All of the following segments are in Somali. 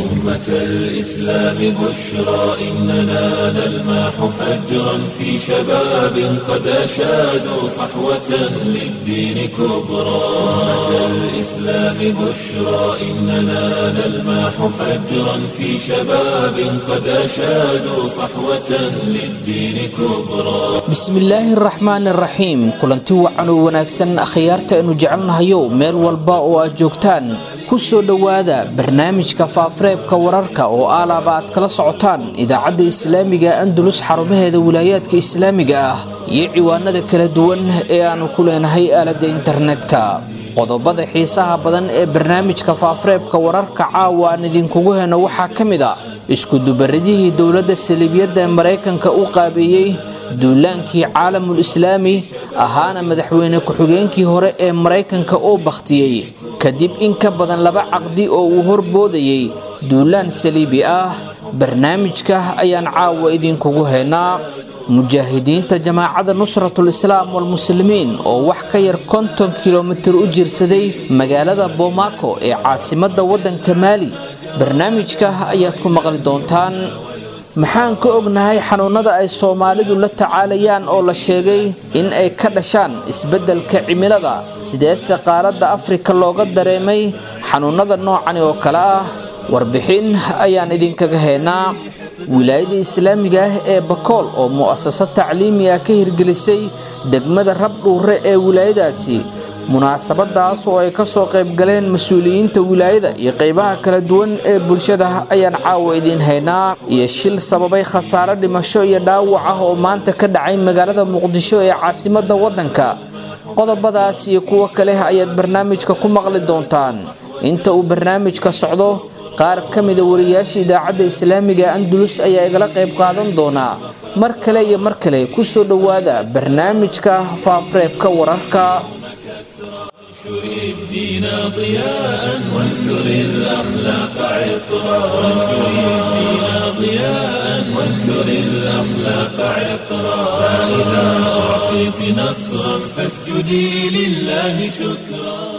أمة الإسلام بشرى إننا نلمح فجرا في شباب قد أشادوا صحوة للدين كبرى أمة الإسلام بشرى إننا نلمح فجرا في شباب قد أشادوا صحوة للدين كبرى bismillaahi araxmaani araxiim kulanti wacan oo wanaagsan akhyaarta aynu jecelnahayow meel walba oo aad joogtaan ku soo dhowaada barnaamijka faafareebka wararka oo aalaaba aad kala socotaan idaacadda islaamiga andalus xarumaheeda wilaayaadka islaamiga ah iyo ciwaanada kala duwan ee aannu ku leenahay aaladda internetka qodobada xiisaha badan ee barnaamijka faafareebka wararka caawa aan idinkugu heno waxaa ka mid a iskudubaridihii dowladda saliibiyadda ee maraykanka u qaabeeyey duulaankii caalamul islaami ahaana madaxweyne ku-xigeenkii hore ee maraykanka oo bakhtiyey kadib in ka badan laba caqdi oo uu horboodayey duulaan saliibi ah barnaamijka ayaan caawa idinkugu haynaa mujaahidiinta jamaacadda nusratul islaam walmuslimiin oo wax ka yar konton kilomitir u jirsaday magaalada bomaako ee caasimadda waddanka maali barnaamijka ayaad ku maqli doontaan maxaan ka ognahay xanuunnada ay soomaalidu la tacaalayaan oo la sheegay in ay ka dhashaan isbeddelka cimilada sideese qaaradda afrika looga dareemay xanuunnada noocani oo kale ah warbixin ayaan idinkaga haynaa wilaayada islaamiga ah ee bakool oo mu'asaso tacliimi ah ka hirgelisay degmada rabdhuure ee wilaayadaasi munaasabadaas oo ay kasoo qaybgaleen mas-uuliyiinta wilaayada iyo qeybaha kala duwan ee bulshada ayaan caawa idiin haynaa iyo shil sababay khasaare dhimasho iyo dhaawac ah oo maanta ka dhacay magaalada muqdisho ee caasimadda waddanka qodobadaas iyo kuwo kale ayaad barnaamijka ku maqli doontaan inta uu barnaamijka socdo qaar ka mida wariyaasha idaacadda islaamiga andalus ayaa igala qayb qaadan doonaa mar kale iyo mar kale ku soo dhowaada barnaamijka faafareebka wararka انشر الدين ضياء وانثر الأخلاق عطرا وانشر الدين ضياء وانثر الأخلاق عطرا فإذا أعطيت نصرا فاسجدي لله شكرا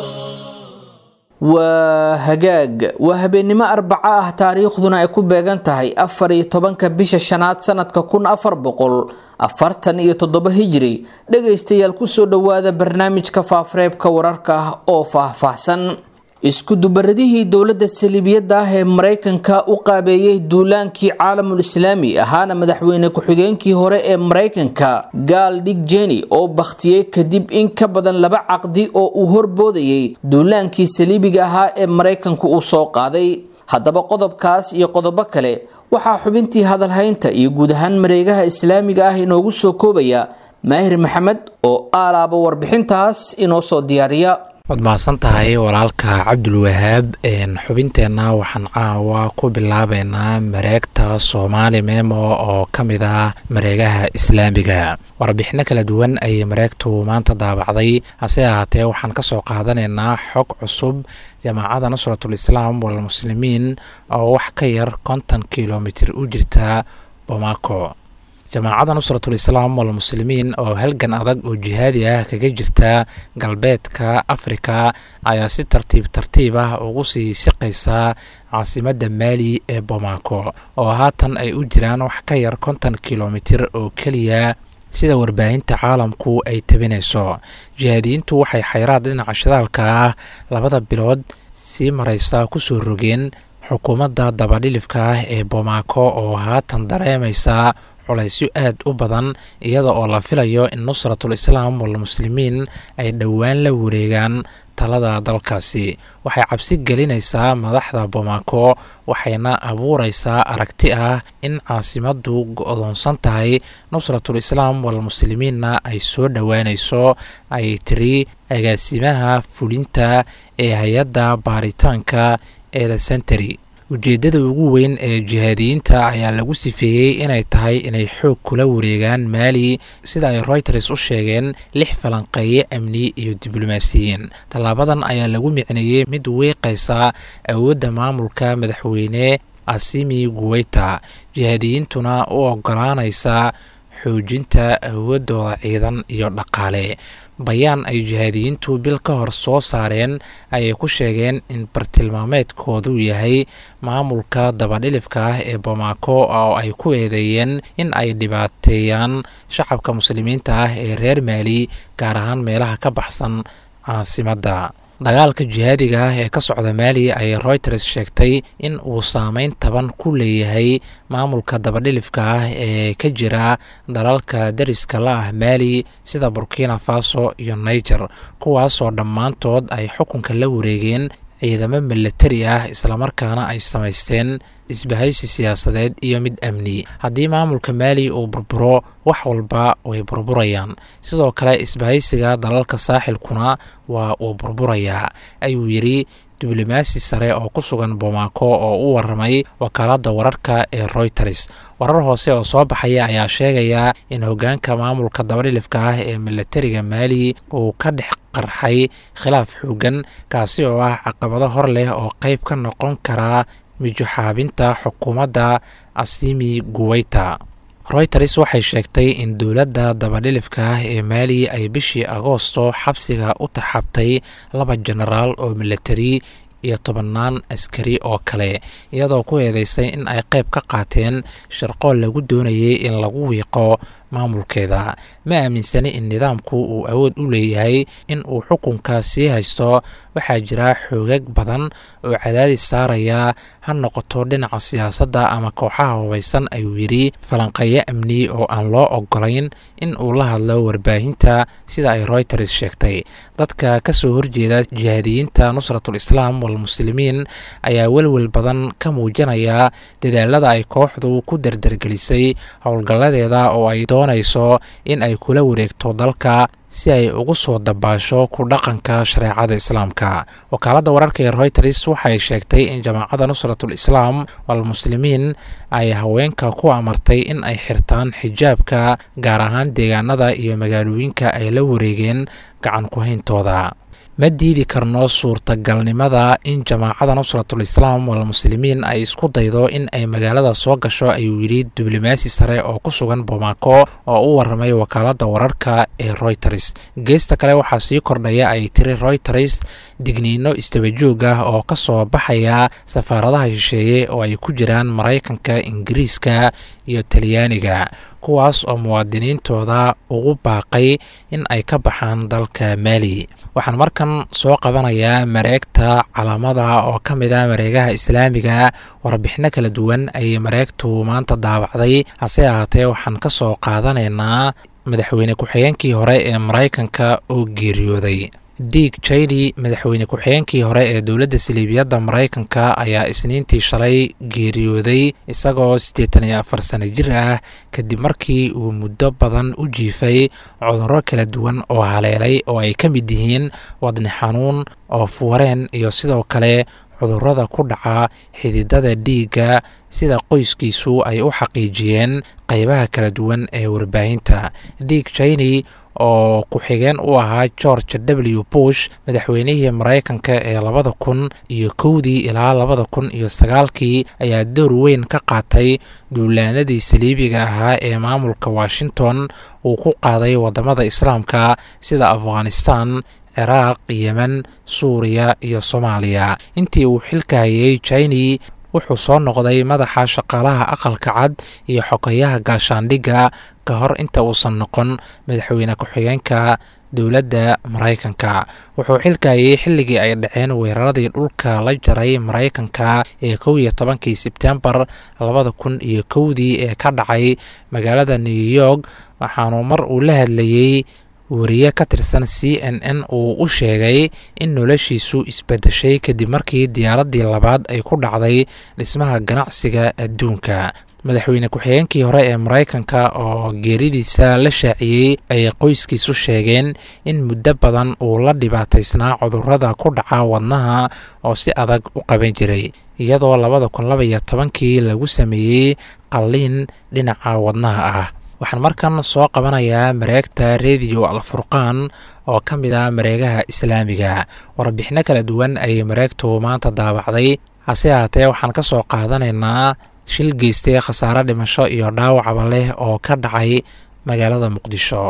waa hagaag waa habeennimo arbaco ah taariikhduna ay ku beegan tahay afar iyo tobanka bisha shanaad sanadka kun afar boqol afartan iyo toddoba hijiri dhagaystayaal kusoo dhowaada barnaamijka faafareebka wararka ah oo faahfaahsan iskudubaradihii dowladda saliibiyadda ah ee maraykanka u qaabeeyey duulaankii caalamul islaami ahaana madaxweyne ku-xigeenkii hore ee maraykanka gaal dig jeni oo bakhtiyey kadib in ka badan laba caqdi oo uu horboodayey duulaankii saliibiga ahaa ee maraykanku uu soo qaaday haddaba qodobkaas iyo qodobo kale waxaa xubintii hadalhaynta iyo guud ahaan mareegaha islaamiga ah inoogu soo koobaya maahir maxamed oo aalaaba warbixintaas inoo soo diyaariya waad mahadsan tahay walaalka cabdulwahaab xubinteenna waxaan caawa ku bilaabeynaa mareegta soomaali memo oo ka mid ah mareegaha islaamiga warbixino kala duwan ayay mareegtu maanta daabacday hase ahaatee waxaan ka soo qaadanaynaa xog cusub jamaacadda nusratul islaam walmuslimiin oo wax ka yar konton kilomitir u jirta bomaako jamaacadda nusratul islaam walmuslimiin oo halgan adag oo jihaadi ah kaga jirta galbeedka afrika ayaa si tartiib tartiib ah ugu sii siqaysa caasimadda maali ee bomaako oo haatan ay u jiraan wax ka yar konton kilomitir oo keliya sida warbaahinta caalamku ay tabinayso jihaadiyiintu waxay xayraad dhinaca shidaalka ah labada bilood sii maraysa kusoo rogeen xukuumadda dabadhilifka ah ee bomaako oo haatan dareemaysa culaysyo aad u badan iyada oo la filayo in nusratul islaam walmuslimiin ay dhowaan la wareegaan talada dalkaasi waxay cabsi gelinaysaa madaxda bomaako waxayna abuuraysaa aragti ah in caasimaddu go-doonsan tahay nusratul islaam walmuslimiinna ay soo dhowaanayso ay tiri agaasimaha fulinta ee hay-adda baaritaanka ee the century ujeeddada ugu weyn ee jihaadiyiinta ayaa lagu sifeeyey inay tahay inay xoog kula wareegaan maali sida ay royters u sheegeen lix falanqeeye amni iyo diblomaasiyiin tallaabadan ayaa lagu micneeyey mid wiiqaysa awoodda maamulka madaxweyne asimi guweyta jihaadiyiintuna u ogolaanaysa xoojinta awoodooda ciidan iyo dhaqaale bayaan ay jihaadiyiintu bil ka hor soo saareen ayay ku sheegeen in bartilmaameedkoodu yahay maamulka dabadhilifka ah ee bomaako oo ay ku eedeeyeen in ay dhibaateeyaan shacabka muslimiinta ah ee reer maali gaar ahaan meelaha ka baxsan caasimadda dagaalka jihaadiga ah ee ka socda maali ayay royters sheegtay in uu saameyn taban ku leeyahay maamulka dabadhilifka ah ee ka jira dalalka dariska la ah maali sida burkina faso iyo niger kuwaasoo dhammaantood ay xukunka la wareegeen ciidamo milatari ah islamarkaana ay samaysteen isbahaysi siyaasadeed iyo mid amni haddii maamulka maali uu burburo wax walba way burburayaan sidoo kale isbahaysiga dalalka saaxilkuna waa uu burburayaa ayuu yidhi diblomaasi sare oo ku sugan bomaako oo u waramay wakaaladda wararka ee royters warar hoose oo soo baxaya ayaa sheegaya in hoggaanka maamulka dabadhilifka ah ee milatariga maali uu ka dhex qarxay khilaaf xoogan kaasi oo ah caqabado hor leh oo qayb ka noqon karaa mijuxaabinta xukuumadda asimi guweyta royters waxay sheegtay in dowladda dabadhilifka ah ee maali ay bishii agoosto xabsiga u taxabtay laba jenaraal oo milatari iyo tobannaan askari oo kale iyadoo ku eedeysay in ay qayb ka qaateen sharqool lagu doonayay in lagu wiiqo maamulkeeda ma aaminsani in nidaamku uu awood u leeyahay in uu xukunka sii haysto waxaa jira xoogag badan oo cadaadis saaraya ha noqoto dhinaca siyaasadda ama kooxaha hubaysan ayuu yidhi falanqeeyo amni oo aan loo ogolayn in uu la hadlo warbaahinta sida ay royters sheegtay dadka ka soo horjeeda jihaadiyiinta nusratul islaam walmuslimiin ayaa welwel badan ka muujinaya dadaalada ay kooxdu ku dardargelisay howlgalladeeda oo ay doonayso in ay kula wareegto dalka si ay ugu soo dabaasho ku dhaqanka shareecada islaamka wakaaladda wararka ee royters waxay sheegtay in jamaacadda nusratul islaam walmuslimiin ay haweenka ku amartay in ay xirtaan xijaabka gaar ahaan deegaanada iyo magaalooyinka ay la wareegeen gacan ku-hayntooda ma diidi karno suurtagalnimada in jamaacada nusratul islaam walmuslimiin ay isku daydo in ay magaalada soo gasho ayuu yidhi diblomaasi sare oo ku sugan bomaako oo u waramay wakaaladda wararka ee royters geesta kale waxaa sii kordhaya ay tiri royters digniino istabajoog ah oo ka soo baxaya safaaradaha shisheeye oo ay ku jiraan maraykanka ingiriiska iyo talyaaniga kuwaas oo muwaadiniintooda ugu baaqay in ay ka baxaan dalka maali waxaan markan soo qabanayaa mareegta calaamada oo ka mid a mareegaha islaamiga warbixino kala duwan ayay mareegtu maanta daabacday hase ahaatee waxaan ka soo qaadanaynaa madaxweyne ku-xigeenkii hore ee maraykanka oo geeriyooday diig jayli madaxweyne ku-xigeenkii hore ee dowladda saliibiyadda maraykanka ayaa isniintii shalay geeriyooday isagoo siddeetan iyo afar sano jir ah kadib markii uu muddo badan u jiifay cudurro kala duwan oo haleelay oo ay ka mid yihiin wadni xanuun oo fuwareen iyo sidoo kale cudurrada ku dhaca xididada dhiigga sida qoyskiisu ay u xaqiijiyeen qaybaha kala duwan ee warbaahinta diig jayni oo ku-xigeen u ahaa george w bush madaxweynihii maraykanka ee labada kun iyo kowdii ilaa labada kun iyo sagaalkii ayaa door weyn ka qaatay duulaanadii saliibiga ahaa ee maamulka washington uu ku qaaday waddamada islaamka sida afghanistan ciraaq yemen suuriya iyo soomaaliya intii uu xilka hayay jini wuxuu soo noqday madaxa shaqaalaha aqalka cad iyo xogayaha gaashaandhigga ka hor inta uusan noqon madaxweyne ku-xigeenka dowladda maraykanka wuxuu xilkayay xilligii ay dhaceen weeraradii dhulka la jaray maraykanka ee kow iyo tobankii sebtembar labada kun iyo kowdii ee ka dhacay magaalada new york waxaanu mar uu la hadlayey wariye ka tirsan c n n uu u sheegay in noloshiisu isbedeshay kadib markii diyaaraddii labaad ay ku dhacday dhismaha ganacsiga adduunka madaxweyne ku-xigeenkii hore ee maraykanka oo geeridiisa la shaaciyey ay qoyskiisu sheegeen in muddo badan uu la dhibaataysnaa cudurrada ku dhaca wadnaha oo si adag u qaban jiray iyadoo labada kun laba iyo tobankii lagu sameeyey qalliin dhinaca wadnaha ah waxaan markan soo qabanayaa mareegta rediyo alfurqaan oo ka mid ah mareegaha islaamiga warbixino kala duwan ayay mareegtu maanta daabacday hase ahaatee waxaan ka soo qaadanaynaa shil geystay khasaare dhimasho iyo dhaawacba leh oo ka dhacay magaalada muqdisho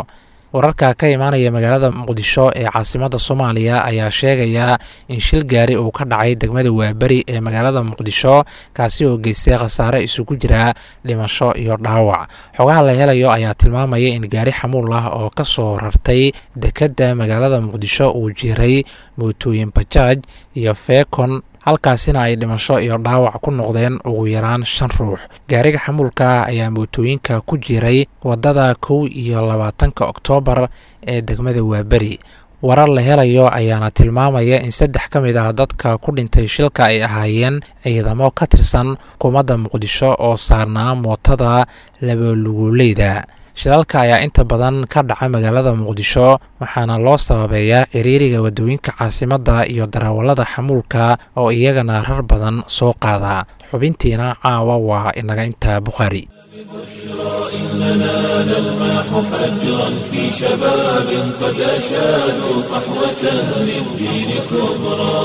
wararka ka imaanaya magaalada muqdisho ee caasimada soomaaliya ayaa sheegaya in shil gaari uu ka dhacay degmada waaberi ee magaalada muqdisho kaasi oo geystay khasaare isugu jira dhimasho iyo dhaawac xogaha la helayo ayaa tilmaamaya in gaari xamuul ah oo ka soo rartay dekedda magaalada muqdisho uu jiray mootooyin bajaaj iyo feekon halkaasina ay dhimasho iyo dhaawac ku noqdeen ugu yaraan shan ruux gaariga xamuulka ah ayaa mootooyinka ku jiray waddada kow iyo labaatanka oktoobar ee degmada waaberi warar la helayo ayaana tilmaamaya in saddex ka mid ah dadka ku dhintay shilka ay ahaayeen ciidamo ka tirsan xukuumadda muqdisho oo saarnaa mootada labaluguleyda shilalka ayaa inta badan ka dhaca magaalada muqdisho waxaana loo sababeeyaa ciriiriga waddooyinka caasimadda iyo darawallada xamuulka oo iyagana rar badan soo qaada xubintiina caawa waa inaga intaa bukhaari إننا نلمح فجرا في شباب قد أشادوا صحوة للدين كبرى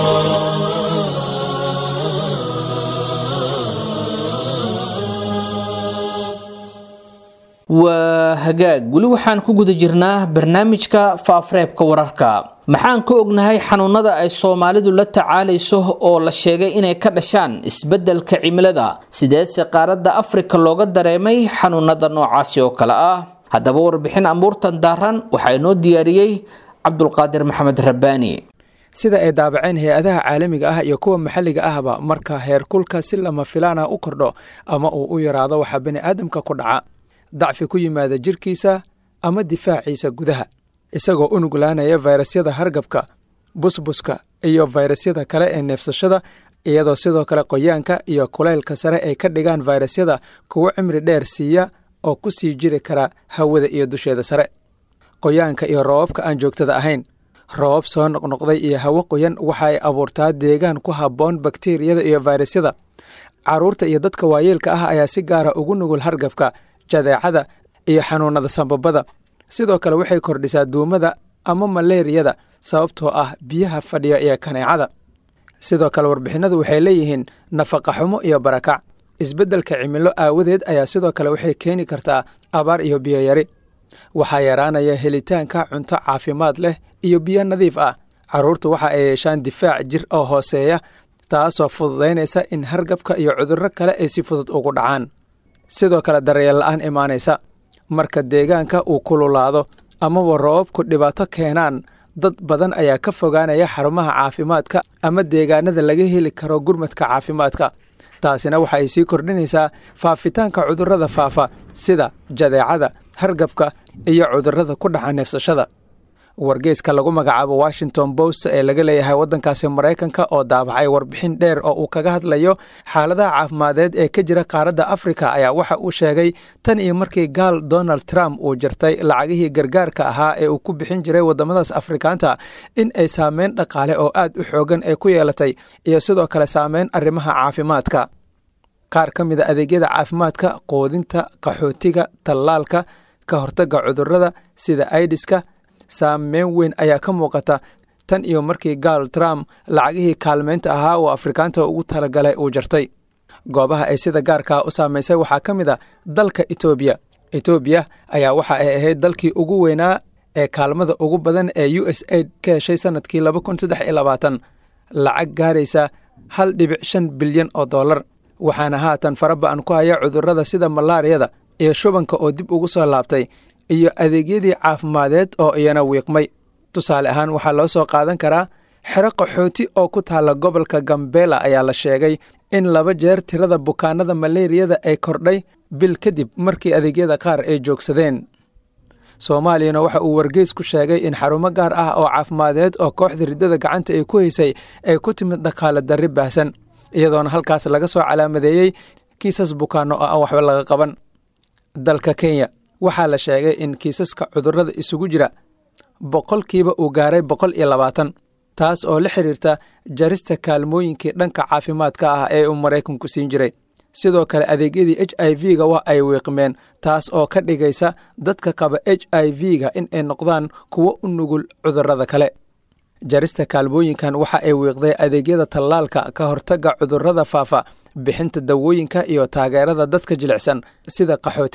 waa hagaag weli waxaan ku guda jirnaa barnaamijka faafreebka wararka maxaan ka ognahay xanuunada ay soomaalidu la tacaalayso oo la sheegay inay ka dhashaan isbeddelka cimilada sideese qaaradda afrika looga dareemay xanuunada noocaasi oo kale ah haddaba warbixin amuurtan daaran waxaa inoo diyaariyey cabdulqaadir maxamed rabbaani sida ay daabaceen hay-adaha caalamiga ah iyo kuwa maxalliga ahba marka heerkulka si lama filaan ah u kordho ama uu u yaraado waxaa bini'aadamka ku dhaca dacfi ku yimaada jirkiisa ama difaaciisa gudaha isagoo u nuglaanaya fayrasyada hargabka busbuska iyo fayrasyada kale ee neefsashada iyadoo sidoo kale qoyaanka iyo kulaylka sare ay ka dhigaan fayrasyada kuwo cimri dheer siiya oo ku sii jiri kara hawada iyo dusheeda sare qoyaanka iyo roobabka aan joogtada ahayn roobab soo noqnoqday iyo hawo qoyan waxa ay abuurtaa deegaan ku habboon bakteriyada iyo fayrasyada carruurta iyo dadka waayeelka ah ayaa si gaara ugu nugul hargabka jadeecada iyo xanuunada sambabada sidoo kale waxay kordhisaa duumada ama maleeriyada sababtoo ah biyaha fadhiya iyo kaneecada sidoo kale warbixinadu waxay leeyihiin nafaqa xumo iyo barakac isbeddelka cimilo aawadeed ayaa sidoo kale waxay keeni kartaa abaar iyo biyo yari waxaa yaraanaya helitaanka cunto caafimaad leh iyo biyo nadiif ah carruurtu waxa ay yeeshaan difaac jir oo hooseeya taasoo fududaynaysa in hargabka iyo cudurro kale ay si fudud ugu dhacaan sidoo kale daryeel la'aan imaanaysa marka deegaanka uu kululaado amaba roobabku dhibaato keenaan dad badan ayaa ka fogaanaya xarumaha caafimaadka ama deegaanada laga heli karo gurmadka caafimaadka taasina waxa ay sii kordhinaysaa faafitaanka cudurrada faafa sida jadeecada hargabka iyo cudurrada ku dhaca neefsashada wargeyska lagu magacaabo washington post ee laga leeyahay waddankaasi maraykanka oo daabacay warbixin dheer oo uu kaga hadlayo xaaladaha caafimadeed ee ka jira qaaradda afrika ayaa waxa uu sheegay tan iyo markii gaal donald trump uu jirtay lacagihii gargaarka ahaa ee uu ku bixin jiray waddamadaas afrikaanta in ay saameyn dhaqaale oo aad u xoogan ay ku yeelatay iyo sidoo kale saameyn arrimaha caafimaadka qaar ka mid a adeegyada caafimaadka quudinta qaxootiga tallaalka ka hortagga cudurrada sida aidiska saameyn weyn ayaa ka muuqata tan iyo markii gaal trump lacagihii kaalmeynta ahaa oo afrikaanta ugu talagalay uu jartay goobaha ay sida gaarkaa u saamaysay waxaa ka mid a dalka etoobiya etoobiya ayaa waxa ay ahayd dalkii ugu weynaa ee kaalmada ugu badan ee u s aid ka heshay sanadkii laba kun saddex iyo labaatan lacag gaaraysa hal dhibic shan bilyan oo dollar waxaana haatan faraba-an ku haya cudurrada sida malaariyada iyo shubanka oo dib ugu soo laabtay iyo adeegyadii caafimadeed oo iyana wiiqmay tusaale ahaan waxaa loo soo qaadan karaa xero qaxooti oo ku taalla gobolka gambela ayaa la sheegay in laba jeer tirada bukaanada maleeriyada ay kordhay bil kadib markii adeegyada qaar ay joogsadeen soomaaliyana waxa uu wargeys ku sheegay in xarumo gaar ah oo caafimadeed oo kooxda riddada gacanta ay ku haysay ay ku timid dhaqaale darri baahsan iyadoona halkaas laga soo calaamadeeyey kiisas bukaano oo aan waxba laga qaban dalka kenya waxaa la sheegay in kiisaska cudurrada isugu jira boqolkiiba uu gaaray boqol iyo labaatan taas oo la xiriirta jarista kaalmooyinkii dhanka caafimaadka ah ee uu maraykanku siin jiray sidoo kale adeegyadii h i v-ga waa ay wiiqmeen taas oo ka dhigaysa dadka qaba h i v-ga in ay noqdaan kuwo u nugul cudurrada kale jarista kaalmooyinkan waxa ay wiiqday adeegyada tallaalka ka hortagga cudurrada faafa bixinta dawooyinka iyo taageerada dadka jilicsan sida qaxootiga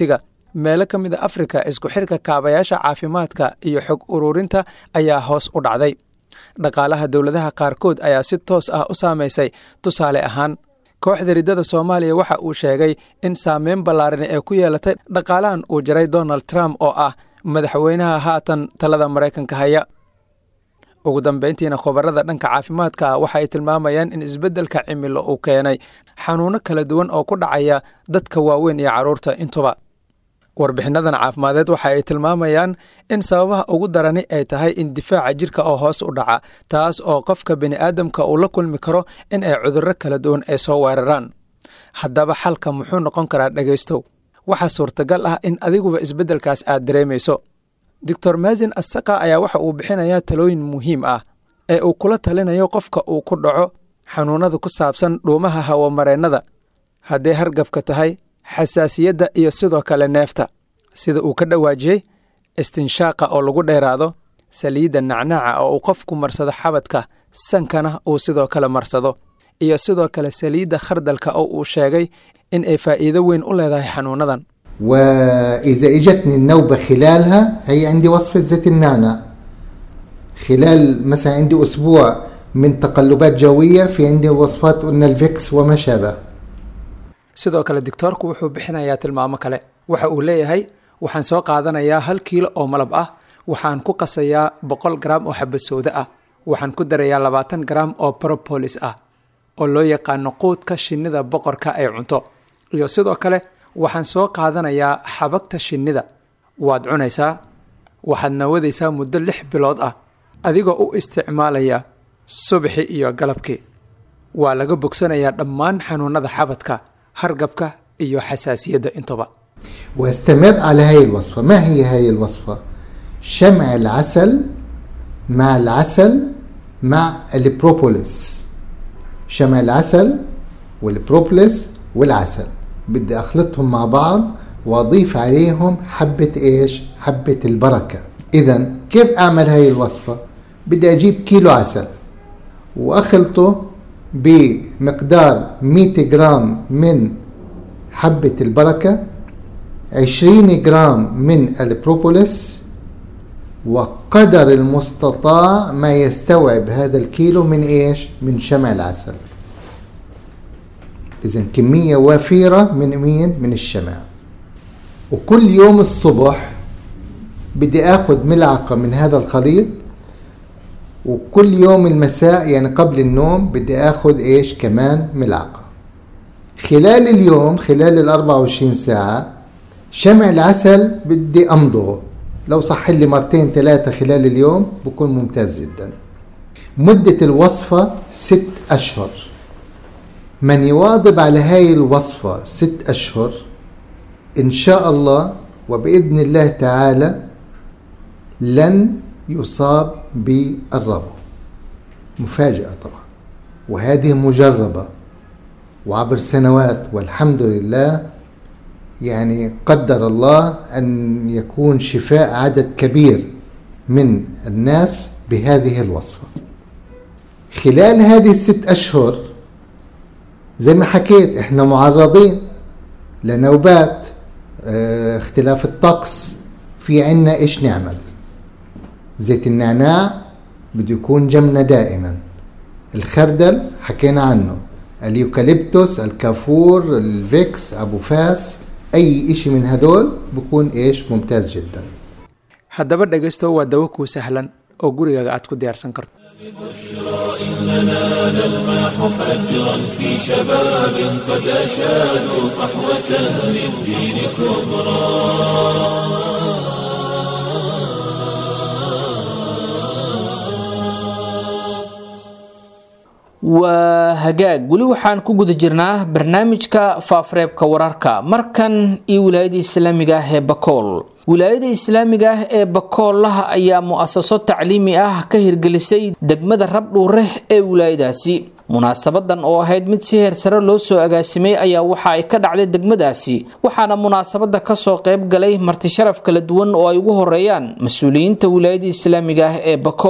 meelo ka mid a afrika isku xirka kaabayaasha caafimaadka iyo xog ururinta ayaa hoos u dhacday dhaqaalaha dowladaha qaarkood ayaa si toos ah u saamaysay tusaale ahaan kooxda riddada soomaaliya waxa uu sheegay in saameyn ballaaran ee ku yeelatay dhaqaalahan uu jaray donald trump oo ah madaxweynaha haatan talada maraykanka haya ugu dambeyntiina khubarada dhanka caafimaadka ah waxa ay tilmaamayaan in isbeddelka cimilo uu keenay xanuuno kala duwan oo ku dhacaya dadka waaweyn iyo carruurta intuba warbixinnadan caafimadeed waxa ay tilmaamayaan in sababaha ugu darani ay tahay in difaaca jirka oo hoos u dhaca taas oo qofka bini'aadamka uu la kulmi karo in ay cudurro kala duwan ay soo weeraraan haddaba xalka muxuu noqon karaa dhegaystow waxaa suurtagal ah in adiguba isbeddelkaas aad dareemayso doctor maasin assaqa ayaa waxa uu bixinayaa talooyin muhiim ah ee uu kula talinayo qofka uu ku dhaco xanuunnada ku saabsan dhuumaha hawamareennada hadday hargabka tahay xasaasiyadda iyo sidoo kale neefta sida uu ka dhawaajiyey istinshaaqa oo lagu dheeraado saliidda nacnaaca oo uu qofku marsado xabadka sankana uu sidoo kale marsado iyo sidoo kale saliidda khardalka oo uu sheegay in ay faa'iido weyn u leedahay xanuunadan وإذا إجتني النوبة خلالها هي عندي وصفة زيت النعناع خلال مثلا عندي أسبوع من تقلبات جوية في عندي وصفات قلنا الفيكس وما شابه sidoo kale doctoorku wuxuu bixinayaa tilmaamo kale waxa uu leeyahay waxaan soo qaadanayaa hal kiilo oo malab ah waxaan ku qasayaa boqol garaam oo xabasooda ah waxaan ku darayaa labaatan garaam oo propolis ah oo loo yaqaano quudka shinnida boqorka ay cunto iyo sidoo kale waxaan soo qaadanayaa xabagta shinnida waad cunaysaa waxaad nawadaysaa muddo lix bilood ah adigoo u isticmaalaya subaxi iyo galabkii waa laga bogsanayaa dhammaan xanuunada xabadka hargabka iyo xasaasiyadda intuba واستمر على هاي الوصفة ما هي هاي الوصفة شمع العسل مع العسل مع البروبوليس شمع العسل والبروبوليس والعسل بدي اخلطهم مع بعض واضيف عليهم حبة ايش حبة البركة اذا كيف اعمل هاي الوصفة بدي اجيب كيلو عسل واخلطه بمقدار 100 جرام من حبة البركة 20 جرام من البروبوليس وقدر المستطاع ما يستوعب هذا الكيلو من ايش؟ من شمع العسل. إذا كمية وفيرة من مين؟ من الشمع. وكل يوم الصبح بدي اخذ ملعقة من هذا الخليط وكل يوم المساء يعني قبل النوم بدي اخذ ايش كمان ملعقة خلال اليوم خلال ال 24 ساعة شمع العسل بدي امضغه لو صح لي مرتين ثلاثة خلال اليوم بكون ممتاز جدا مدة الوصفة ست أشهر من يواظب على هاي الوصفة ست أشهر إن شاء الله وبإذن الله تعالى لن يصاب بالربو مفاجأة طبعا وهذه مجربة وعبر سنوات والحمد لله يعني قدر الله أن يكون شفاء عدد كبير من الناس بهذه الوصفة خلال هذه الست أشهر زي ما حكيت احنا معرضين لنوبات اه اختلاف الطقس في عنا ايش نعمل زيت النعناع بده يكون جنبنا دائما الخردل حكينا عنه اليوكاليبتوس الكافور الفيكس ابو فاس اي اشي من هدول بكون ايش ممتاز جدا haddaba dhegaysto waa dawo kuu sahlan oo gurigaaga aad ku diyaarsan karto إننا نلمح فجرا في شباب قد أشادوا صحوة للدين كبرى waa hagaag weli waxaan ku guda jirnaa barnaamijka faafareebka wararka markan iyo wilaayada islaamiga ah ee bakool wilaayada islaamiga ah ee bakoolaha ayaa mu-asaso tacliimi ah ka hirgelisay degmada rabdhuure ee wilaayadaasi munaasabadan oo ahayd mid si heer sare loo soo agaasimay ayaa waxa ay ka dhacday degmadaasi waxaana munaasabada kasoo qayb galay martisharaf kala duwan oo ay ugu horeeyaan mas-uuliyiinta wilaayada islaamiga ah ee bakool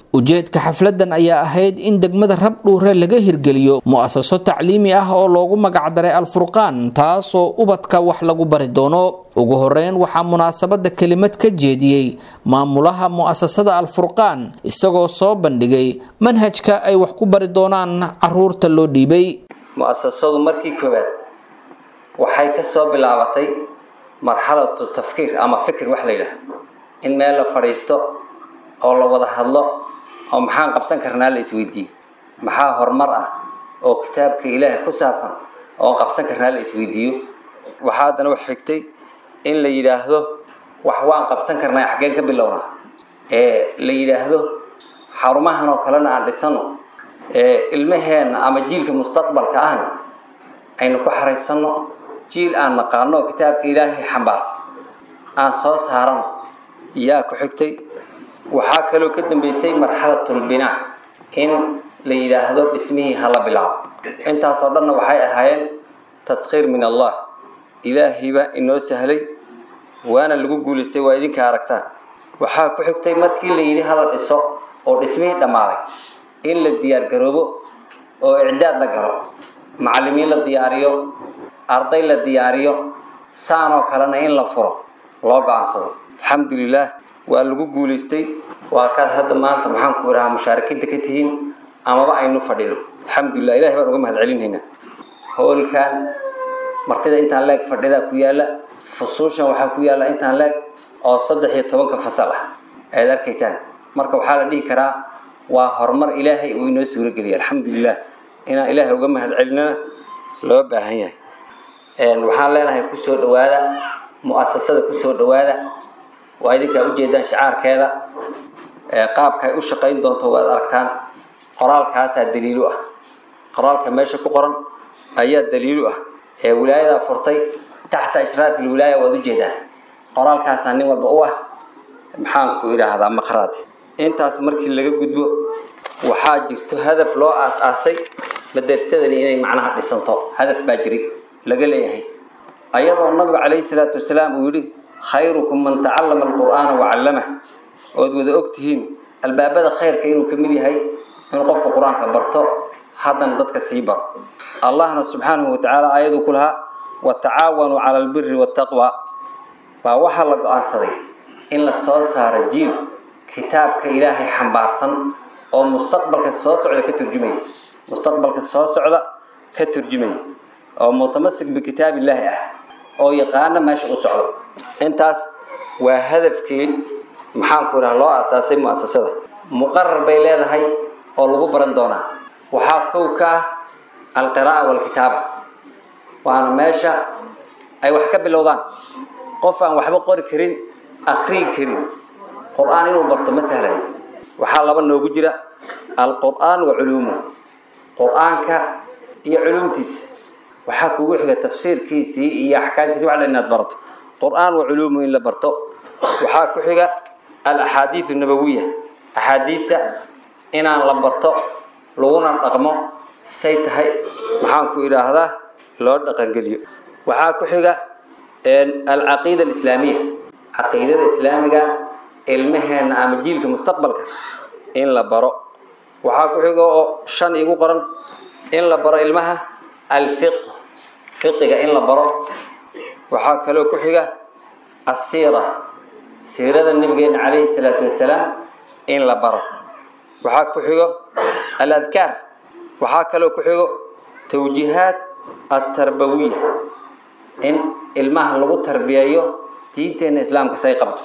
ujeedka xafladan ayaa ahayd in degmada rabdhuure laga hirgeliyo mu'asaso tacliimi ah oo loogu magacdaray alfurqaan taasoo ubadka wax lagu bari doono ugu horeyn waxaa munaasabada kelimad ka jeediyey maamulaha mu'asasada alfurqaan isagoo soo bandhigay manhajka ay wax ku bari doonaan caruurta loo dhiibay mu'asasadu markii koowaad waxay ka soo bilaabatay marxalatu tafkiir ama fikir wax la yidhaah in meel la fadhiisto oo la wada hadlo oo maxaan qabsan karnaa la isweydiiye maxaa horumar ah oo kitaabka ilaahay ku saabsan oo qabsan karnaa la isweydiiyo waxaa haddana wax xigtay in la yidhaahdo wax waan qabsan karnaa xaggeen ka bilowna ee la yidhaahdo xarumahan oo kalena aan dhisano ee ilmaheenna ama jiilka mustaqbalka ahna aynu ku xaraysano jiil aan naqaano oo kitaabka ilaahay xambaarsan aan soo saarano yaa ku xigtay waxaa kaloo ka dambeysay marxalatulbinaa in la yidhaahdo dhismihii hala bilaabo intaasoo dhanna waxay ahaayeen taskhiir min allah ilaahiybaa inoo sahlay waana lagu guulaystay waa idinka aragtaan waxaa ku xigtay markii la yidhi hala dhiso oo dhismihii dhammaaday in la diyaargaroobo oo icdaad la galo macallimiin la diyaariyo arday la diyaariyo saanoo kalena in la furo loo go-aansado alxamdulilaah waa lagu guulaystay waa kaad hadda maanta maxaan ku idhahaa mushaarikiinta ka tihiin amaba aynu fadhino alxamdulilah ilahay baan uga mahad celinhaynaa hoolkan martida intaan leeg fadhidaa ku yaala fusuushan waxaa ku yaala intaan leeg oo saddex iyo tobanka fasal ah ayaad arkaysaan marka waxaa la dhihi karaa waa horumar ilaahay uu inoo suurageliyay alxamdulilah inaan ilaahay uga mahad celinana loo baahan yahay waxaan leenahay kusoo dhawaada mu'asasada kusoo dhawaada waa idinkaa ujeedaan shacaarkeeda qaabka ay u shaqayn doonto waad aragtaan qoraalkaasaa daliilu ah qoraalka meesha ku qoran ayaa daliilu ah ee wilaayadaa furtay taxta ishraafi lwilaaya waad ujeedaan qoraalkaasaa nin walba u ah maxaan ku idhaahdaa maqraadi intaas markii laga gudbo waxaa jirto hadaf loo aas-aasay madarsadani inay macnaha dhisanto hadaf baa jiri laga leeyahay ayadoo nabigu calayhi salaatu wasalaam uu yidhi khayrukum man tacallama alqur'aana wacallamah ood wada og tihiin albaabada khayrka inuu ka mid yahay inuu qofka qur-aanka barto haddana dadka sii baro allahna subxaanahu watacaala aayaduu ku lahaa watacaawanuu cala albiri waataqwa baa waxaa la go-aansaday in la soo saaro jiil kitaabka ilaahay xambaarsan oo mustaqbalka soo socda ka turjumaya mustaqbalka soo socda ka turjumaya oo mutamasik bikitaab illaahi ah oo yaqaana meesha u socdo intaas waa hadafkii maxaanku idhaha loo asaasay mu'asasada muqarar bay leedahay oo lagu baran doonaa waxaa kow ka ah alqiraa'a waalkitaaba waana meesha ay wax ka bilowdaan qof aan waxba qori karin akhriyi karin qur-aan inuu barto ma sahlan waxaa laba noogu jira alqur'aan wa culuumuh qur-aanka iyo culuumtiisa waxaa kugu xiga tafsiirkiisii iyo axkaamtiisi wax dhan inaad barato qur-aan wa culuumuhu in la barto waxaa ku xiga alaxaadiisu nabawiya axaadiisa inaan la barto laguna dhaqmo say tahay maxaan ku idhaahdaa loo dhaqangeliyo waxaa ku xiga alcaqiida alislaamiya caqiidada islaamiga ilmaheena ama jiilka mustaqbalka in la baro waxaa ku xiga oo shan igu qoran in la baro ilmaha alfiq fiqiga in la baro waxaa kaloo ku xiga asiira siirada nabigeena calayhi salaatu wasalaam in la baro waxaa ku xigo aladkaar waxaa kaloo ku xigo tawjiihaat atarbawiya in ilmaha lagu tarbiyeeyo diinteena islaamka say qabto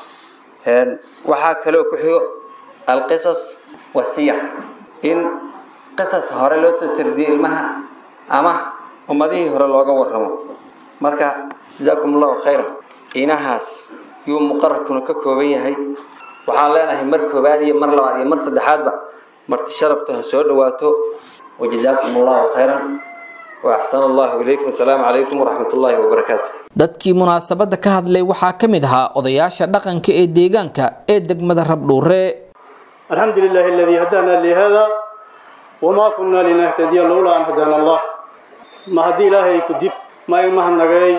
waxaa kaloo ku xigo alqisas wasiyar in qisas hore loo soo sardiyo ilmaha ama ummadihii hore looga warramo marka jazaakum allahu khayran inahaas yuu muqararkuna ka kooban yahay waxaan leenahay mar koobaad iyo mar labaad iyo mar saddexaadba marti sharaftu ha soo dhawaato wajazaakum allahu khayran waaxsan allahu ilaykum asalaamu calaykum waraxmat ullaahi wabarakaatu dadkii munaasabadda ka hadlay waxaa ka mid ahaa odayaasha dhaqanka ee deegaanka ee degmada rabdhuure الحمد لله الذي هدانا لهذا وما كنا لنهتدي لولا أن هدانا الله ما هدي إلهي كدب ما يمه النجاي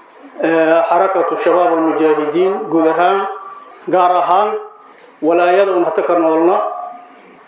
حركة الشباب المجاهدين جودهان قارهان ولا يدعو محتكرنا ولنا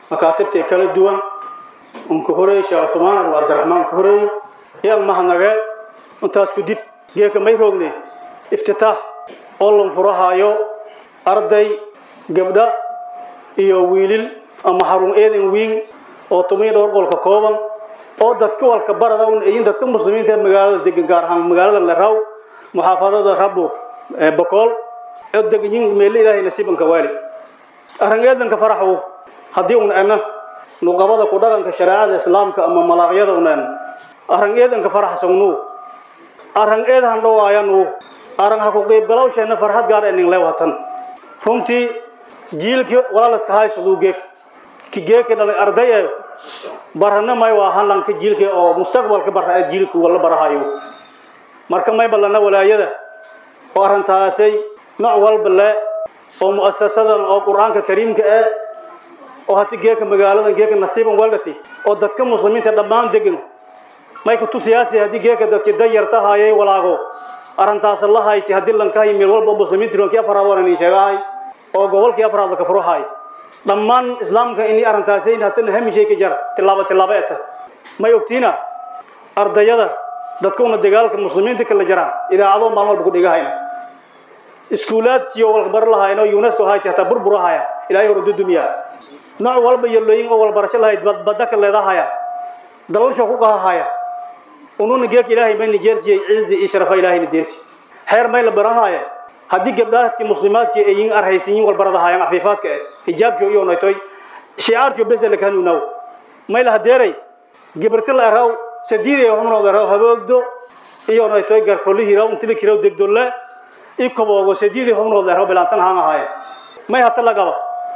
makaatibta kala duwan unka horeey sheekh cusmaan abu cabdiraxmaan ka horeey yaan mahadnagee intaas ku dib geeka may roogne iftitaax oo lan furahaayo arday gabdha iyo wiilil ama xarun eedan wiin oo tumiy dhowr qolka kooban oo dadka walka barada un ayin dadka muslimiinta ee magaalada degan gaar ahaan magaalada leraw muxaafadada rabur ee bokool oo deganyin meelo ilaahay nasiibanka waali arrin eedanka faraxu haddii un ana nuqabada ku dhaqanka shareecada islaamka ama malaaqyada un ana arrin eedanka faraxsanu arrin eedan dhawaayanu arrin ha ku qiibgalowsheena farxad gaar enin leewatan runtii jiilkii walaalaska haysaduu geek ki geeki dhalay arday ee barana may waa halanka jiilkii oo mustaqbalka bara ee jiilkii wala barahayo marka may ballana walaayada oo arrintaasay nooc walba le oo mu'asasadan oo qur-aanka kariimka eh oo hati geeka magaaladan geeka nasiiban waldhati oo dadka muslimiinta dhammaan degan may ku tusiyaasi haddii geeka dadkii danyarta hayay walaago arrintaas la hayti haddii lankahay meel walba oo muslimiinta ronkii afaraad waan idin sheegahay oo gobolkii afraad la kafruhay dhammaan islaamka inii arrintaasay hatana hamishay ka jar tilaabo tilaabo eta may ogtiina ardayada dadka una dagaalka muslimiinta kala jaraan idaacado maalin walba ku dhigahayna iskuulaadtiyo walbar lahayno unesco hayti hataa burburahaya ilaahay hor dudumiya nooc walba yallooyin oo walbarasho lahayd badda ka leedahaya dalalsho ku qahahaya ununa geek ilaahay may nijeertiyey cizi iyo sharafa ilaahayna deersi xeer may la barahaya haddii gabdhaadkii muslimaadkii ay yin arhaysiyin walbaradahayaan afiifaadka eh hijaabsho iyo noytoy shicaartiyo besele kanuunaw may la hadeeray gibarti la eraw sadiiday xumnood eraw haboogdo iyo noytoy garkolihiraw intilikiraw degdolle ikoboogo sadiiday xumnood eraw bilaantan haan ahaaye may hata lagaba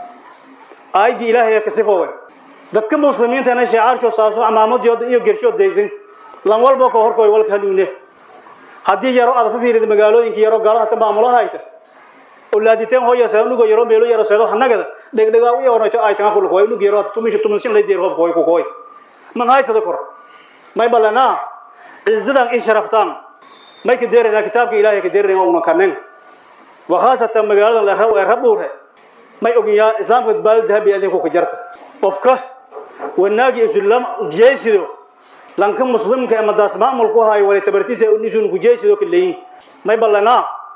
aayadii ilaahay ee kasifoowe dadka muslimiintana shicaarshoo saaso camaamadooda iyo gershood daysan lan walba ka horkoy walka hanuune haddii yaro aad ka fiirida magaalooyinka yaro gaalada ta maamulaha hayta olaaditeen hooya saanugo yaro meelo yaro seedo hanagada dhegdhegaa u yoonayto ay tan kulku way nugo yaro tumisho tumishin lay deer hoob koy ku koy man haysada kor may balana izzadan in sharaftaan may ka deerina kitaabka ilaahay ka deerina una kanen wa khaasatan magaalada la raw ee rabuure may ogiyaa islaamka baalad dahabi adinku ka jarta qofka wanaagi islam jeesido lanka muslimka ama daas maamulku hayo wali tabartiisa unisun ku jeesido kaleeyin may balana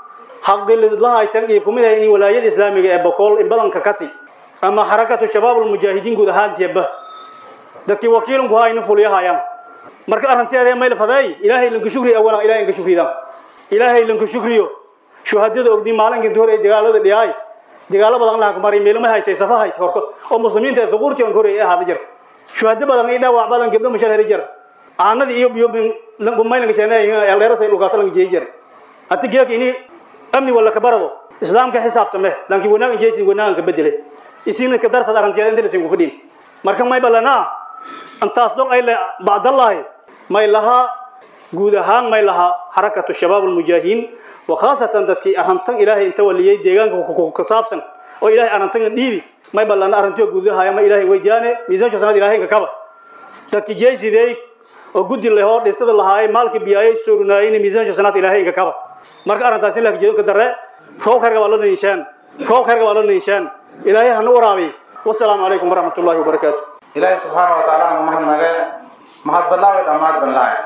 xaqi lahay tan iyo kumid in walaayada islaamiga ee boqol in badan ka kati ama harakatu shabaab mujaahidiin guud ahaan tiba dadkii wakiilun ku hayna fuliyahayaan marka arrinteeda may la faday ilaahay lanka shukri awala ilaahay lanka shukriida ilaahay lanka shukriyo shuhadada ogdi maalinka hore dagaalada dhiyay dagaalo badan la maray meel ma haytay safahay horko oo muslimiinta ay suquurti aan hore ee hada jirta shuhada badan ay dhaawac badan gabdho mashal heri jir aanadii iyo biyo maylanka jeenay eldeerasay dhulkaas laga jeey jir hati geek ini amni wala ka barado islaamka xisaabtame lanki wanaagan jeeysin wanaagan ka bedele isina ka darsad arantiyada inta lasin ku fadhin marka may balana antaas dhoon ay la bacdallahi may laha guud ahaan may laha harakatu shabaab almujaahidiin wa khaasatan dadkii arrintan ilaahay inta waliyay deegaanka ka saabsan oo ilaahay arrintan dhiibi may balana arrintiyo guud ahaan ma ilaahay weydiyaane miisaansha sanad ilaahay ka kaba dadkii jeeysidey oo guddi lehoo dhisada lahaay maalka biyaayay soorunaayeen miisaansha sanad ilaahay ka kaba marka arrintaas ilaahay jeedo ka darre roob karga waa la niishaan roob karga waa la niishaan ilaahay hanu waraabi wassalaamu calaykum waraxmatullaahi wabarakaatu ilaahay subxaana wa tacaala aan mahadnageen mahad ballaawi dhammaad ban lahay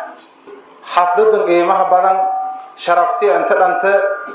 xafladan qiimaha badan sharafti inta dhante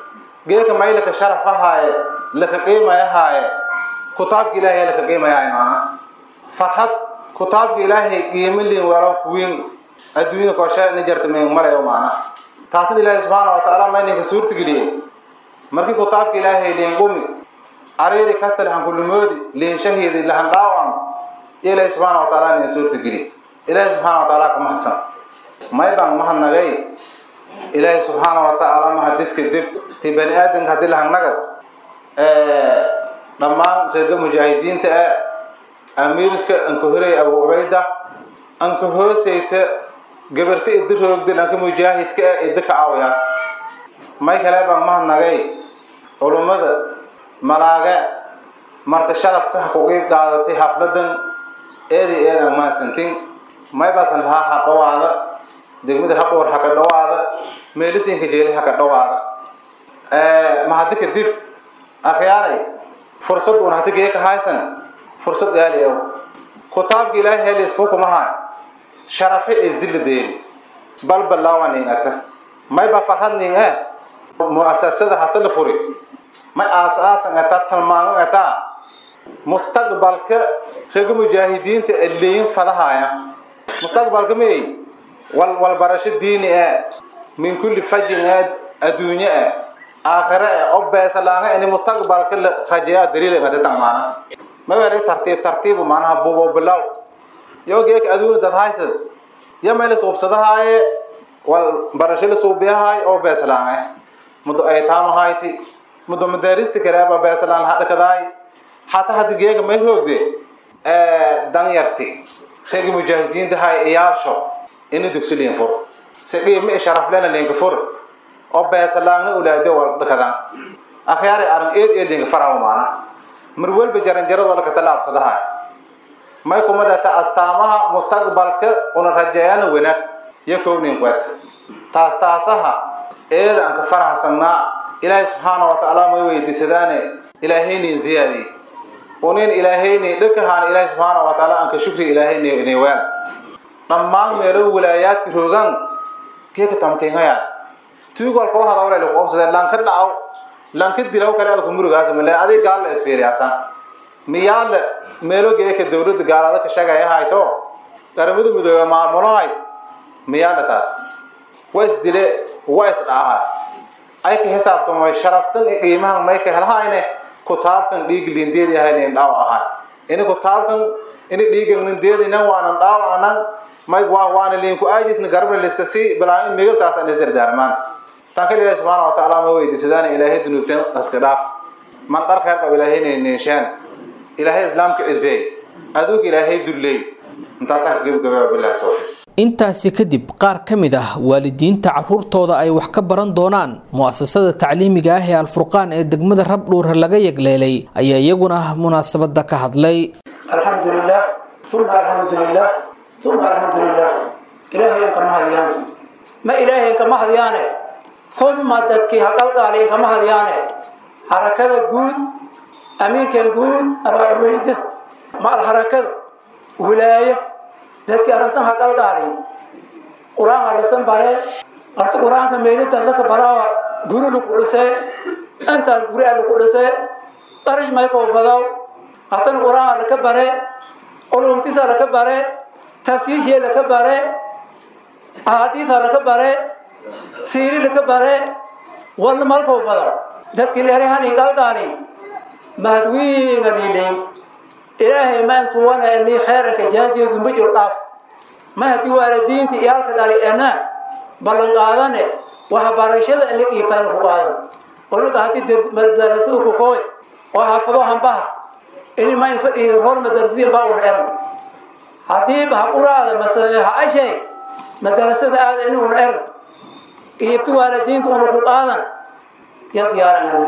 geeka maylaka sharaf ahaaye laka qiimaya haaye kutaabka ilaahay laka qiimaya maana farxad kutaabka ilaahay qiimo liin walaw kuwiin adduunyada kooshe ni jarta meen malayo maana taasna ilaahay subxaana wa tacaala mayninka suurta geliyey markii kutaabka ilaahay liin qumi ariiri kasta lahan kullumoodi liin shahiidi lahan dhaawam ilaahay subxaana wa tacaala nin suurta geli ilaahay subxaana wa tacaala ka mahadsan may baan mahadnagay ilaahay subxaana wa tacaala mahadiska dib ti bani aadanka haddii lahangnagad dhammaan reerga mujaahidiinta ee amiirka anka horey abu ubayda anka hooseyta gabarta idi roogdin anka mujaahidka ee idi ka aawayaas may kale baan mahadnagay culummada malaage marta sharafka ha ku qiib qaadatay xafladan eedi eedan mahadsantin may baasan lahaa ha dhawaada degmada habdhowr ha ka dhawaada meelisinka jeeli ha ka dhawaada mahadi kadib akhyaaray fursad uun hadi geeka haysan fursad gaali aw kutaabka ilaahay helis hukumaha sharafe ee zilla deeri bal balaawa nin ata may ba farhad nin eh mu'asasada hata la furi may aas aasan ata talmaan ata mustaqbalka reega mujaahidiinta ee leeyin fadahaya mustaqbalka may wal wal barasho diini ee min kulli fajin ee adduunye ee aakhire ee oo beesalaanga in mustaqbalka la rajeeyaa daliil ee tamaana ma wala tartiib tartiib maanaha buubo bilaw yogeek adduunye dad haysa ya meel suubsadahaaye wal barasho la suubiyahay oo beesalaanga mudo ay taamahayti mudo madaarista kaleeba beesalaan hadhakadaay حتى هاد جيجا ما يهودي دان يرتي رجع مجاهدين ده هاي إيارشوا إنه دكسلين فور سقي ما شرف لنا لين كفور أو بس لانه أولاده ورد كذا أخياري أرن إيد إيد لين فرعوا معنا مرول بجرن جرد ولا كتلاب صدها ما يكون مدة أستامها مستقبل ك ونرجعنا وينك يكون نقوت تاستاسها إيد أنك فرح سنا إلهي سبحانه وتعالى ما يويدي سدانه إلهيني زيادي ونين إلهيني دكهان إلهي سبحانه وتعالى أنك شكري إلهيني نيوان dhammaan meelo walaayaadka roogaan keeka tamkeenayaan tuugol koo hada wala lagu obsade lan ka dhacaw lan ka dilaw kale adku murugaas male adig gaal la isfiiriyaasan miyaal meelo geeka dawladda gaalada ka shaqaya hayto qaramada midoobe maamulahay miyaal taas ways dile ways dhaaha ay ka xisaabtamo sharaftan iyo qiimahan may ka helhayne kutaabkan dhiig lindeedi ahayn dhaaw ahaa in kutaabkan in dhiigan lindeedina waanan dhaawacnan may waa waana liinku aajisna garabna liska si bilaa in migirtaas aan isdardaarmaan tan kale ilaahi subxaana watacaala ma weydiisadaan ilaahay dunuubtan iska dhaaf man dharka qab ilaahayna neeshaan ilaahay islaamka cizeey aduug ilaahay dulley intaasaan ka gebagabaa bilahi towfiiq intaasi kadib qaar ka mid ah waalidiinta caruurtooda ay wax ka baran doonaan mu'asasada tacliimiga ah ee alfurqaan ee degmada rabdhuure laga yegleelay ayaa iyaguna munaasabada ka hadlay الحمد لله ثم الحمد لله ثم الحمد لله إلهي كما هديان ما إلهي كما هديان ثم دتك حقل قال كما هديان حركة جود أمير كان جود أنا أريد مع الحركة ولاية دتك أرنت حقل قال قرآن على سن بره أرت قرآن كمينة تلك برا جورو لكولسة أنت القرآن لكولسة ترج ما يكون فضاو haddana qur-aan laka bare culumtiisa laka bare tafsiishee laka bare axaadiisa laka bare siiri laka bare walna malkau fada dadkii leerahani qalqaani mahadwiinga dhiidhay ilaahay ma intuwana ni khayranka jaaziyadu ma jiro dhaaf ma haddii waalidiinta iyo halka dhali ena ballan qaadane waxbarashada in la dhiibtaan ku qaadan onaga haddii madarasada ku kooy oo xaafado hambaha ini ma infadhiida hor madarasiin baa un eran haddii haquraada mase ha ashay madarasada aada ini un eran qiibta waalidiinta una ku qaadan ya diyaaran ana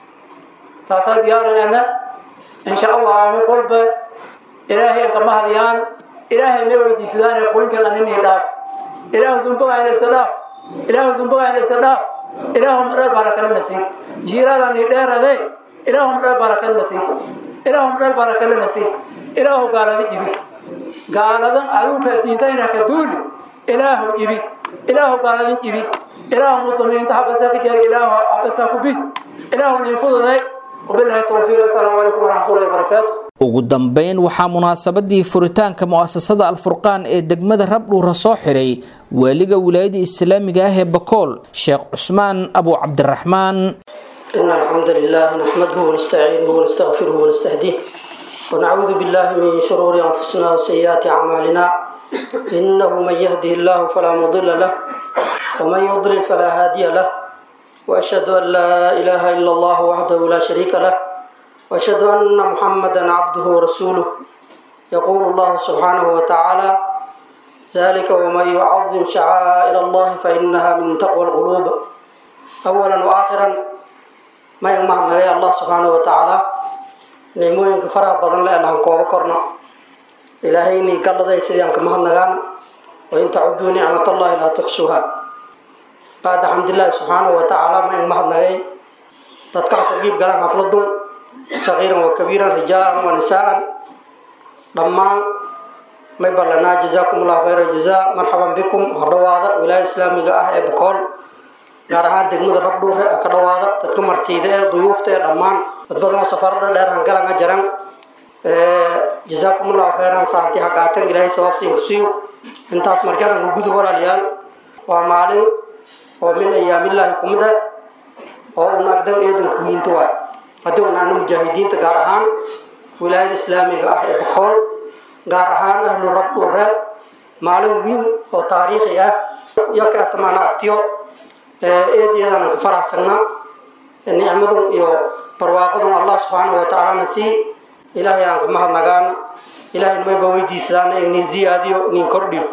taasaa diyaaran ana insha allah mi kolba ilaahay an kama hadiyaan ilaahay ma weydiisadaane kulinkan anini dhaaf ilaahu dumbagayna iska dhaaf ilaahu dumbagayna iska dhaaf ilaahu madhar barakala nasiib jiiraadani dheerade ilaahu madhar barakala nasiib ilaahum dhal barakale nasiib ilaahu gaalada ibi gaaladan aduunka diintayna ka duuli ilaahu ibi ilaahu gaaladan ibi ilaahu muslimiinta habasa ka jari ilaahu habaska ku bi ilaahu nin fududay wabillahi tawfiiq assalaamu calaykum waraxmatullahi wabarakaatu ugu dambeyn waxaa munaasabadii furitaanka mu'asasada alfurqaan ee degmada rabdhuura soo xiray waaliga wilaayada islaamiga ah ee bakool sheekh cusmaan abu cabdiraxmaan إن الحمد لله نحمده ونستعينه ونستغفره ونستهديه ونعوذ بالله من شرور أنفسنا وسيئات أعمالنا إنه من يهده الله فلا مضل له ومن يضلل فلا هادي له وأشهد أن لا إله إلا الله وحده لا شريك له وأشهد أن محمدا عبده ورسوله يقول الله سبحانه وتعالى ذلك ومن يعظم شعائر الله فإنها من تقوى القلوب أولا وآخرا ma in mahadnagay allah subxaana wa tacaala nicmooyinka faraha badan le aan kooba korno ilaahaynii galladay sidii aan ka mahadnagaana wain tacuduu nicmat allahi laa tuxsuha bacda xamdilaahi subxaanahu wa tacaala ma in mahadnagay dadka ku qiib galaan xafladun sagiiran wa kabiiran rijaalan wa nisaa'an dhammaan may ballanaa jazaakum allahu khayra jazaa marxaban bikum ha dhowaada wilaaya islaamiga ah ee bokool gaar ahaan degmada rabdhuure ka dhowaada dadka martiida ee duyuufta ee dhammaan dad badan oo safarada dheer hangalanga jaran jazaakum allahu khayran saanti hagaateen ilaahay sabaabsiin kusiiyo intaas markaan ugu gudub walaalayaal waa maalin oo min ayaamillaahi kumida oo un agdan eedanka wiinta waay haddii un ana mujaahidiinta gaar ahaan wilaayada islaamiga ah ee bokool gaar ahaan ahlu rabdhuure maalin wiin oo taariikhi ah iyo ka atamaana agtiyo eedeedaan ka faraxsana nicmadun iyo barwaaqadun allah subxaanahu watacaalana sii ilaahay aan ka mahadnagaana ilaahay mayba weydiisadaana inin ziyaadiyo inin kordhiyo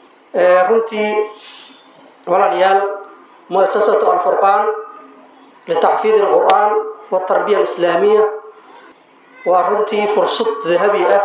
runtii walaalayaal muasasatu alfurqaan litaxfiid alqur'aan waltarbiya alislaamiya waa runtii fursad dahabi ah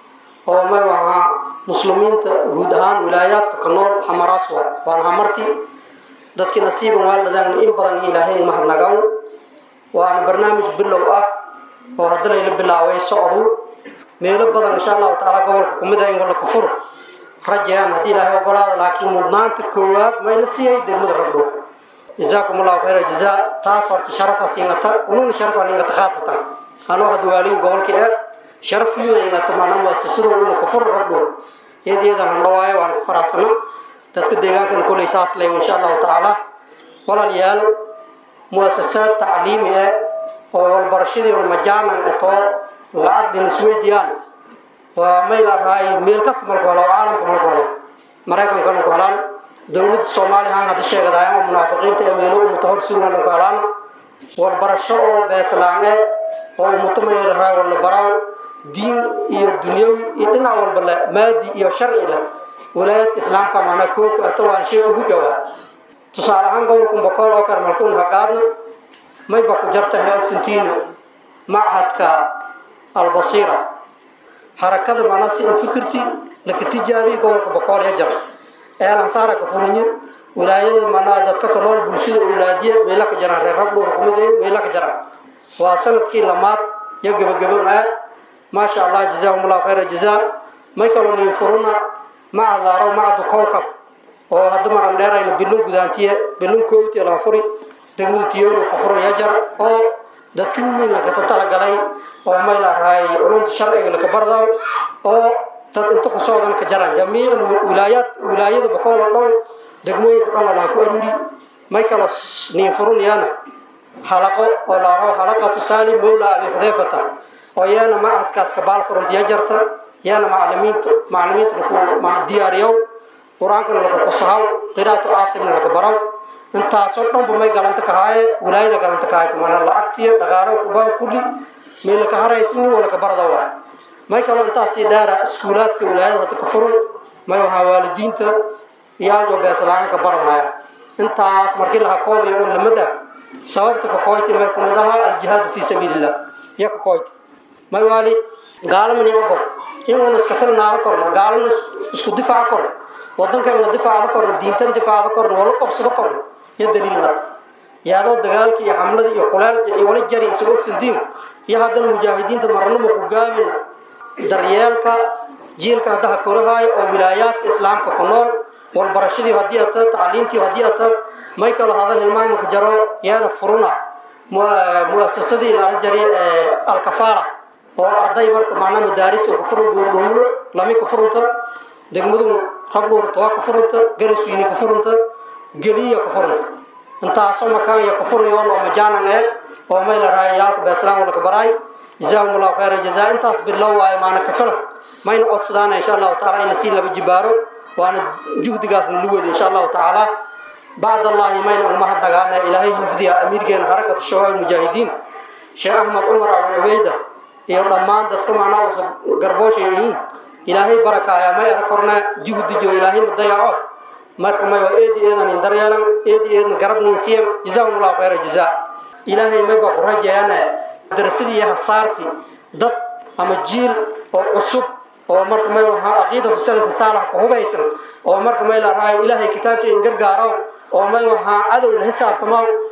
oo may wahaa muslimiinta guud ahaan wilaayaadka ka nool hamaraas waa waan hamarti dadkii nasiiban waaldadaan in badan ilaahay mahadnagaan waana barnaamij bilow ah oo hadda layla bilaabay socdu meelo badan insha allahu tacaala gobolka kumid ah in walla kufur rajayaan haddii ilaahay ogolaada laakiin mudnaanta koowaad mayla siiyay degmada rabdhow jazaakum allahu khayra jazaa taas horta sharafa siinata ununa sharafa ingata khaasatan anoo hadda waaligii gobolka ee sharaf wiina ingata maana muasasadu ina kufur rabdhow iyadiyadaan handhawaayo waan ku faraxsana dadka deegaankana koley saas leh insha allahu tacaala walaalayaal muasasaad tacliimi ah oo walbarashadii un majaanan etoo lacag dhin isweydiyaan waa mayl araay meel kasta malku helo caalamka malku helo maraykankana ku helaan dowladda soomaaliya ahaan hadda sheegadaaya oo munaafiqiinta ee meelo umuta hor sugan ku helaan walbarasho oo beeslaan eh oo umuta mayl araay wala baraaw diin iyo dunyawi iyo dhinac walba leh maadi iyo sharci leh wilaayadka islaamka maanaa koobka ato waan shay ugu jawaa tusaale ahaan gobolka bokool oo kale malkuun hagaadna mayba ku jarta heogsantiina machadka albasiira harakada maanaa si in fikirti laka tijaabiya gobolka bokool ya jar eelansaara ka furinye wilaayada maanaa dadka ka nool bulshada awlaadiya meela ka jaraan reer rabdhuur kumid meela ka jaraan waa sanadkii lamaad iyo gebagaban ah maasha allah jazaahum allahu khayra jazaa may kaloo niin furuna macad laaro macadu kowkab oo hadda maran dheerayna bilun gudaantiye bilun koowtiya laga furi degmada tiyoona ka furan yajar oo dadki weyn lakata talagalay oo may la raay culumta sharciga laka bardaw oo dad inta ku socdan ka jaraan jamiic wilaayaat wilaayada bakool oo dhan degmooyinka dhan laga ku aruuri may kaloo niin furun yaana xalaqo oo laaro xalaqatu saalim mawla abi xudayfata oo yaana macadkaas ka baal furanta yajarta yaana macalimiinta macalimiinta laku diyaariyow qur-aankana laku kusahaw qiraatu caasimna laga baraw intaasoo dhanba may galanta kahaaye wilaayada galanta kahay mana lacagtiya dhaqaalo kubaa kulli may laka haraysin waa laka barada waa may kaloo intaasii dheera iskuulaadka wilaayada hadda ka furun may waxaa waalidiinta iyaaljo beeslaaan ka baradahaya intaas markii laha koobayo in lamid ah sababta ka kooyti may kumid ahaa aljihaadu fii sabiilillah iyo ka kooyti may waali gaalamani ogol inuuna iska filnaada korno gaalana isku difaaca korno wadankaina difaacda korno diintan difaacda korno wala qobsado korno iyo daliil mad yaadoo dagaalka iyo xamlada iyo kuleel iyo wala jari isaga ogsandiin iyo haddana mujaahidiinta marnamo ku gaabina daryeelka jiilka haddaha korahaayo oo wilaayaadka islaamka ku nool walbarashadii haddii ata tacliintii haddii ata may kalo hadal hilmaamaka jaro yaana furuna muasasadii laala jari alkafaala oo arday marka maanaa madaaris ka furan buurdhumulo lami ka furunta degmadu rabdhuurta waa ka furunta garaswiini ka furunta geliya ka furunta intaasoo makaanya ka furayoon oo majaanan eeg oo may la raaya yaalka beeslaan wala ka baraay jazaahum allahu khayra jazaa intaas bilow waayo maana ka filan mayna codsadaana insha allahu taala in lasii laba jibaaro waana juhdigaasna lu wado insha allahu tacaala bacd allahi mayna umahad nagaana ilaahay xifdiha amiirkeena xarakatu shabaab mujaahidiin sheekh axmed cumar abu cubeyda iyo dhammaan dadka macnaa uusa garboosha yihiin ilaahay barakaaya may ara korna juhdijo ilaahay ma dayaco marka may waa eedi eedan in daryeelan eedi eedna garab nin siyan jazaahum allahu khayra jazaa ilaahay may baa ku rajayaana darasadii iyo hasaartii dad ama jiil oo cusub oo marka may wahaa caqiidatu salafi saalax ku hubaysan oo marka may la raayo ilaahay kitaabshay in gargaaro oo may wahaa cadow la xisaabtamo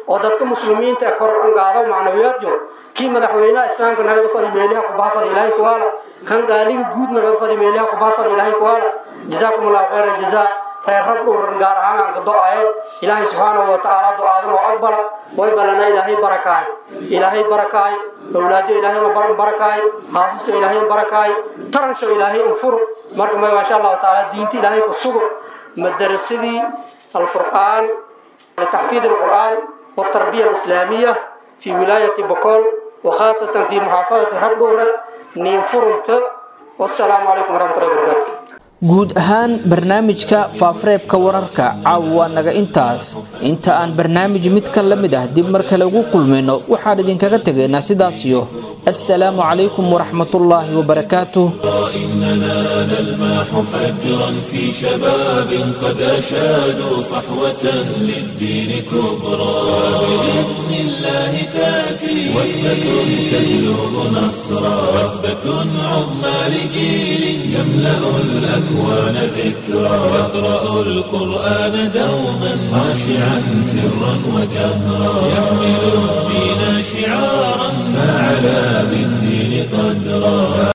oo dadka muslimiinta ee kor qaado macnawiyaadyo kii madaxweynaha islaamka nagada fadi meelaha kubaha fadi ilaahay kuwaala kan gaaliga guud nagada fadi meelaha kubaha fadi ilaahay kuwaala jazaakum allahu khayra jazaa reer rab dhowran gaar ahaan aan ka do-aye ilaahay subxaanahu wa tacaala do-aadan oo aqbala way balana ilaahay barakaay ilaahay barakaay awlaado ilaahay ma barakaay haasaska ilaahay barakaay taransho ilaahay unfuro marka ma maasha allahu tacaala diinta ilaahay ku sugo madarasadii alfurqaan litaxfiid alqur'aan والتربية الإسلامية في ولاية بكول وخاصة في محافظة ربدورة نينفرنت والسلام عليكم ورحمة الله وبركاته guud ahaan barnaamijka faafareebka wararka caawa waa naga intaas inta aan barnaamij mid ka la mid ah dib mar kale ugu kulmayno waxaan idinkaga tegaynaa sidaasiyo assalaamu calaykum waraxmatullaahi wabarakaatuh إننا نلمح فجرا في شباب قد أشادوا صحوة للدين كبرى بإذن الله تأتي وثبة تجلب نصرا وثبة عظمى لجيل يملأ الأكوان ذكرى يقرأ القرآن دوما خاشعا سرا وجهرا يحمل الدين شعارا فعلى بالدين قدرا